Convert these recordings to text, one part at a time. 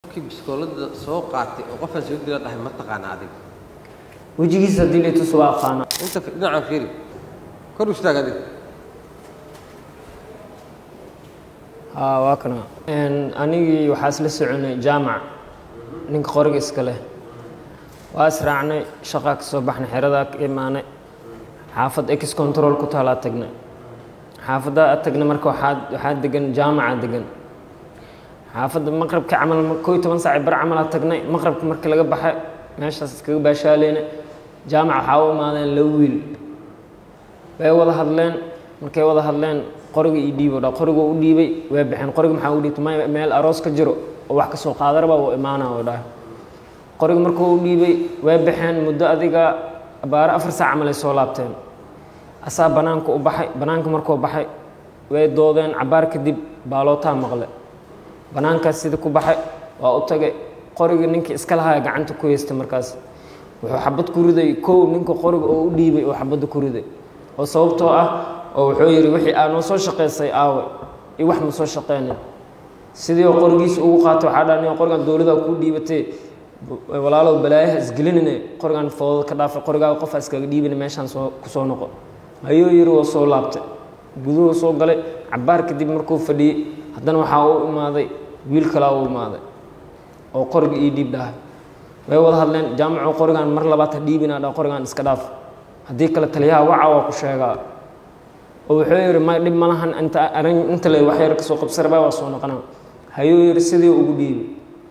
qofkii biskoolada soo qaatay oo qofaan soo dila dhahay ma taqaana adiga wejigiisa haddii la ituso waa aqaana inta dhinacaan fiiri kor u istaag adiga haa waa kana anigii waxaa isla soconay jaamac ninka qoriga iska leh waa israacnay shaqaa ka soo baxnay xeradaa ka imaanay xaafad ex control ku taalaa tagnay xaafaddaa tagnay marka waxaa waxaa degan jaamaca degan xaafadda maqrabka camal koo iyo toban saaci bar camalaa tagnay maqrabka markii laga baxay meeshaas iskaga baashaaleyna jaamac waxaa u imaadeen laba wiil way wada hadleen markay wada hadleen qoriga ii dhiibo dha qoriga u dhiibay way baxeen qoriga maxaa u dhiibtay may meel aroos ka jiro oo wax kasoo qaadaraba uu imaanaa oo dhahay qoriga markuu u dhiibay way baxeen muddo adiga abaaro afar saac camal ay soo laabteen asaa banaanka u baxay banaanka markuu baxay way doodeen cabaar kadib baalootaa maqle banaankaas sida ku baxay waa u tagay qoriga ninkii iska lahaa gacanta ku haystay markaas wuxuu xabad ku riday kow ninka qoriga oo u dhiibay oo xabadda ku riday oo sababtoo ah oo wuxuu yidhi wixii aa noo soo shaqaysay aawe iyo wax ma soo shaqeynin sidii oo qorigiisa ugu qaatay waxaa dhaa nin qorigan dowladda kuu dhiibatay walaalow balaayaha isgelinine qorigan foodada ka dhaafay qorigaaga qofa iskaga dhiibina meeshaan soo kusoo noqo ayuu yidhi waa soo laabtay guduhu soo galay cabaar kadib markuu fadhiyey haddana waxaa u imaaday wiil kalaa u imaaday oo qoriga ii dhiib dhahay way wada hadleen jaamacu qorigan mar labaad ha dhiibinaa dha qorigan iska dhaaf haddii kale taliyaha waca waa ku sheegaa oo wuxuu yidhi may dhib malahan inta arin inta le waxyar kasoo qabsaraba waa soo noqonaa hayuu yidhi sidii ugu dhiibi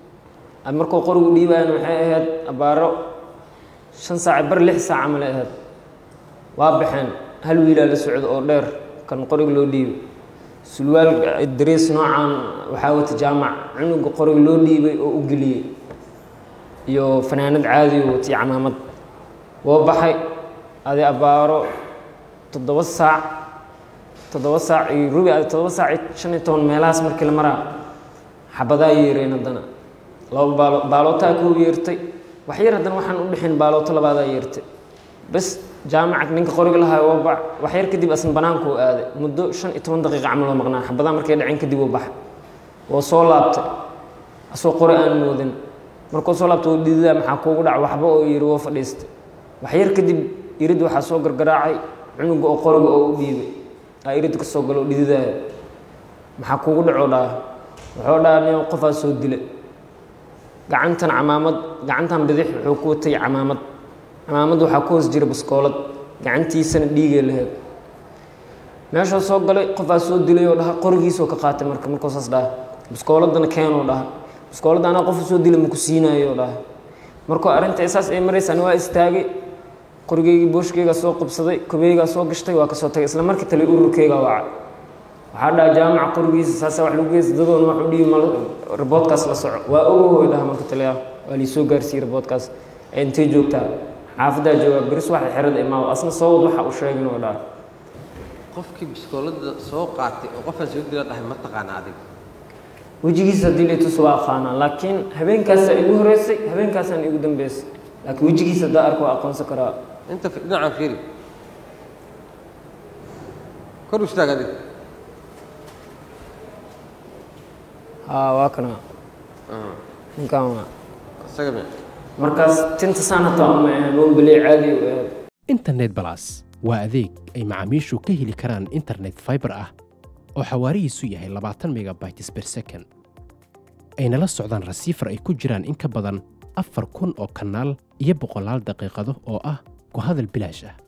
markuu qorigu dhiibayana waxay ahayd abaaro shan saac bar lix saac camal ay ahayd waa baxeen hal wiilaa la socdo oo dheer kan qoriga loo dhiibay sulwaal dariis noocan waxaa wata jaamac cunuga qoriga loo dhiibay oo u geliyey iyo fanaanad caadi oo watay camaamad woo baxay adi abaaro toddoba saac toddoba saac iyo rubi adi toddoba saac iyo shan iyo toban meelahaas markii la maraa xabadaa yeereen haddana laba baalo baalootaa kuu yeertay wax yar haddana waxaan u dhexin baalooto labaadaa yeertay bas jaamaca ninka qoriga lahaa waa bax wax yar kadib asna banaanku u aaday muddo shan iyo toban daqiiqa camal oo maqnaa xabadaa markay dhaceen kadib uu baxay woo soo laabtay asoo qori aan moodin markuu soo laabtay oo dhididaa maxaa kuugu dhac waxba oo yiri woo fadhiistay wax yar kadib irid waxaa soo gargaraacay cunuga oo qoriga oo u dhiibay aa irid ka soo galo oo dhididaaya maxaa kuugu dhacoo dhaha wuxuu dhaha nin qofaa soo dilay gacantan camaamad gacantan bidix wuxuu ku watay camaamad camaamad waxaa ku hoos jira baskoolad gacantiisana dhiigay lahayd meeshuu soo galay qofaa soo dilay oo dhaha qorigiisoo ka qaatay marka markuu saas dhaha baskooladana keenoo dhaha baskooladda anaa qofa soo dilay maku siinayo dhaha markuu arrinta saas ay maraysaan waa istaagay qorigeygii booshkeygaa soo qabsaday kobeygaa soo gashtay waa kasoo tagay isla markii tali ururkeygaa wacay waxaa dhaha jaamaca qorigiisa saasa wax lagu geysta dadoona wax u dhiibi mal riboodkaas la soco waa ogohoy dhaha marka taliyaa waa liisoo gaarsiiyey riboodkaas ee intay joogtaa xaafaddaa joogaa beris waxa xerada imaawo asna soo wad waxa uu sheegin oo dhaha qofkii biskoolada soo qaatay oo qofaan soo dila dhahay ma taqaana adiga wejigiisa haddii la ituso waa aqaanaa laakiin habeenkaasaa igu horeysay habeenkaasaan igu dambeysay laakiin wejigiisa haddaa arko waa aqoonsan karaa inta dhinacaan fiiri kor u istaag adiga haa waa kana ninkan waa isaga mi markaas tinta saan hataa uma ahayn mobiley caadi u ahayd internet balas waa adeeg ay macaamiishu ka heli karaan internet fiber ah oo xawaarihiisu yahay labaatan megabytes per second ayna la socdaan rasiifar ay ku jiraan in ka badan afar kun oo kanaal iyo boqolaal daqiiqado oo ah ku hadal bilaash ah